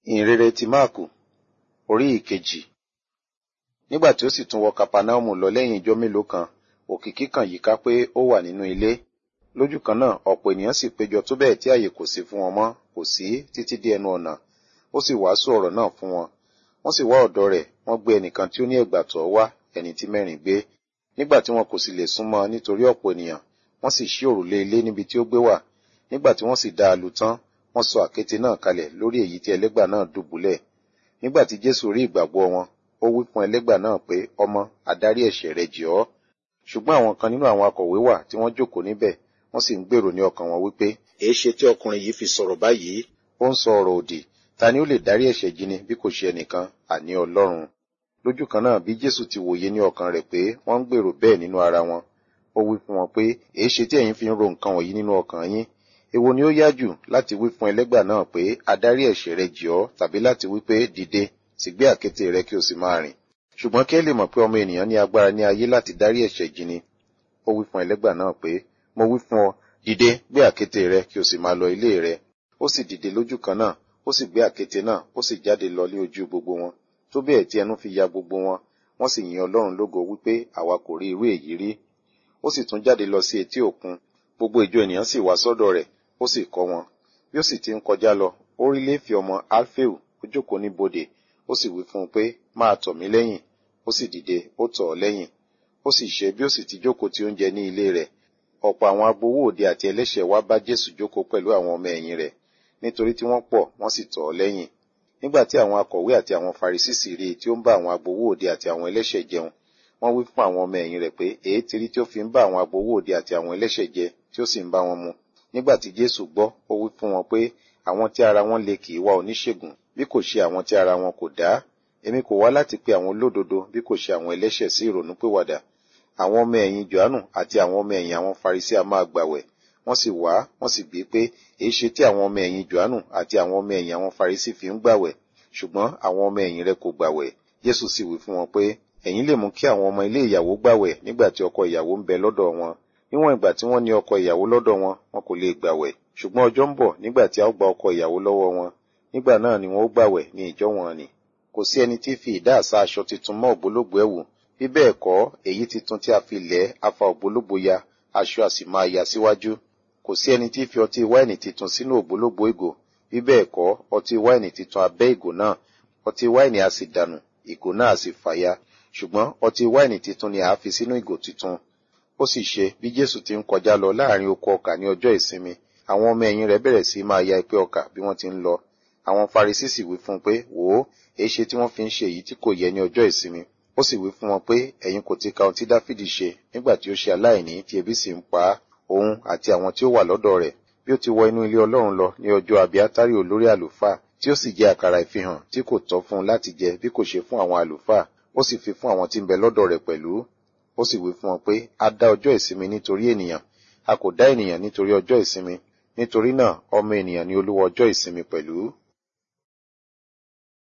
ìhìnrere ti máàkù orí ìkejì nígbà tí ó sì tún wọ kapanaumu lọ lẹ́yìn ijọ́ mélòó kan òkìkí kan yíká pé ó wà nínú ilé lójú kan náà ọ̀pọ̀ ènìyàn sì péjọ tó bẹ́ẹ̀ tí àyè kò sí fún wọn mọ́ kò sí títí dé ẹnu ọ̀nà ó sì wàásù ọ̀rọ̀ náà fún wọn wọ́n sì wá ọ̀dọ̀ rẹ̀ wọ́n gbé ẹnìkan tí ó ní ẹ̀gbà tọ́ wá ẹni tí mẹ́rin gbé nígbà tí wọn kò sì lè súnmọ́ nítorí ọ̀pọ̀ ènìyàn wọ́n sì ṣí òrùlé ilé níbi tí ó gbé wà nígbà tí wọ́n sì dá a lù tán wọ́n sọ àkéte náà kalẹ̀ lórí èyí tí ẹlẹ́gbà náà dùbúlẹ̀ nígbà tí jésù rí ìgbàgbọ́ wọn ó wí fún ẹlẹ́gbà náà pé ọmọ àdárí ẹ̀ṣẹ̀ rẹ jì ọ́ ṣùgbọ́n àwọn kan nínú àwọn akọ̀wé wà tí wọ́n jókòó níbẹ̀ wọ́n sì ń gbèrò ní ọkàn wọn wípé èéṣe tí ọkùnrin yìí fi sọ̀rọ̀ báyìí ó ń sọ ọ̀rọ̀ òdì ta ni ó lè dárí ẹ̀ṣẹ̀ jì ni bí kò ṣe ẹnìkan àní ọlọ́run lójú kan náà bí jésù ti wòye ní ọkàn rẹ̀ pé wọ́n ń gbèrò bẹ́ẹ̀ nínú ara wọn ó wí fún wọn pé èéṣe tí ẹ̀yin fi ń ro nǹkan wọ̀nyí nínú ọkàn yín èwo ni ó yá jù láti wí fún ẹlẹ́gbà náà pé adarí ẹ̀ṣẹ̀ rẹ jì ọ́ tàbí láti wí pé dìde sì gbé àkéte rẹ kí o sì máa rìn ṣùgbọ́n kí ẹ lè mọ̀ pé ọmọ ènìyàn ní agbára ní ayé láti dárí ẹ̀ṣẹ̀ jì ni ó wí fún ẹlẹ́gbà náà pé mo wí fún ọ dìde gbé àkéte rẹ kí o sì máa lọ ilé rẹ ó sì dìde lójú kan náà ó sì gbé àkéte náà ó sì jáde lọ lé ojú gbogbo wọn tó bẹ́ẹ̀ tí ẹnu fi ya gbogbo wọn wọ́n sì yin ọlọ́run lógo wípé àwa kò rí irú èyí rí ó sì tún jáde lọ sí etí òkun gbogbo ìjọ ènìyàn sì wá sọ́dọ̀ rẹ̀ ó sì kọ́ wọn bí ó sì ti ń kọjá lọ ó rí léfì ọmọ alfeu ó jókòó ní bodè ó sì wí fún un pé máa tọ̀ mí lẹ́yìn ó sì dìde ó tọ̀ ọ́ lẹ́yìn ó sì ṣe bí ó sì ti jókòó ti oúnjẹ ní ilé rẹ̀ ọ̀pọ̀ àwọn agbowó òde àti ẹlẹ́ṣẹ̀ wá bá jésù jókòó pẹ̀lú àwọn ọmọ ẹ̀yìn rẹ̀ nítorí tí wọ́n pọ̀ wọ́n sì tọ̀ ọ́ lẹ́yìn nígbà tí àwọn akọ̀wé àti àwọn farisí sì rí i tí ó ń bá àwọn agbowó òde àti àwọn ẹlẹ́ṣẹ̀ jẹun wọ́n wí fún àwọn ọmọ ẹ̀yìn rẹ̀ pé èé ti rí tí ó fi ń bá àwọn agbowó òde àti àwọn ẹlẹ́ṣẹ̀ jẹ tí ó sì ń bá wọn mu nígbà tí jésù gbọ́ ó wí fún wọn pé àwọn tí ara wọn le kì í wá oníṣègùn bí kò ṣe àwọn tí ara wọn kò dá èmi kò wá láti pe àwọn olódodo bí kò ṣe àwọn ẹlẹ́ṣẹ̀ sí ìrònúpìwàdà àwọn ọmọ ẹ̀yìn johannu àti àwọn ọmọ ẹ̀yìn àwọn farisí a máa gbàwẹ̀ wọ́n sì wá wọ́n sì bí pé èé ṣe tí àwọn ọmọ ẹ̀yìn johannu àti àwọn ọmọ ẹ̀yìn àwọn farisí fi ń gbàwẹ̀ ṣùgbọ́n àwọn ọmọ ẹ̀yìn rẹ̀ kò gbàwẹ̀ jésù sì wí fún wọn pé ẹ̀yin lè mú kí àwọn ọmọ ilé ìyàwó gbàwẹ̀ nígbà tí ọkọ ìyàwó ń bẹ lọ́dọ̀ wọn níwọ̀n ìgbà tí wọ́n ní ọkọ ìyàwó lọ́dọ̀ wọn wọn kò lè gbàwẹ̀ ṣùgbọ́n ọjọ́ ń bọ̀ nígbà tí a ó gba ọkọ ìyàwó lọ́wọ́ wọn nígbà náà ni wọn ó gbàwẹ̀ ní ìjọ wọn ni kò sí ẹni tí fi ìdá àṣà aṣọ tuntun mọ́ ògbólógbò ẹ̀wù bí bẹ́ẹ̀ kọ́ èyí tuntun tí a fi lẹ̀ afa ògbólógbò ya aṣọ a sì máa ya síwájú kò sí ẹni tí fi ọtí wáìnì tuntun sínú ògbólógbò ìgò bí bẹ́ẹ̀ kọ́ ọtí wáìnì tuntun abẹ́ ìgò náà ọtí wáìnì a sì dànù ìgò náà a sì fàya ṣùgbọ́n ọtí wáìnì tuntun ni a fi sínú ìgò tuntun ó sì ṣe bí jésù ti ń kọjá lọ láàrin oko ọkà ní ọjọ́ ìsinmi àwọn ọmọ ẹ̀yìn rẹ̀ bẹ̀rẹ̀ sí máa ya ipé ọkà bí wọ́n ti ń lọ àwọn farisí sì wí fún un pé wò ó èé ṣe tí wọ́n fi ń ṣe èyí tí kò yẹ ní ọjọ́ ìsinmi ó sì wí fún wọn pé ẹ̀yin kò ti ka ohun tí dáfídì ṣe nígbà tí ó ṣe aláìní tí ebi sì ń pa á òun àti àwọn tí ó wà lọ́dọ̀ rẹ̀ bí ó ti wọ inú ilé ọlọ́run lọ ní ọjọ́ abiátárì olórí àlùfáà tí ó sì jẹ àkàrà ìfihàn tí kò tọ́ fún un láti jẹ bí kò ṣe fún àwọn àlùfáà ó sì fi fún àwọn tí ń bẹ lọ́dọ̀ rẹ̀ pẹ̀lú ó sì wí fún wọn pé a dá ọjọ́ ìsinmi nítorí ènìyàn a kò dá ènìyàn nítorí ọjọ́ ìsinmi nítorí náà ọmọ ènìyàn ni olúwa ọjọ́ ìsinmi pẹ̀lú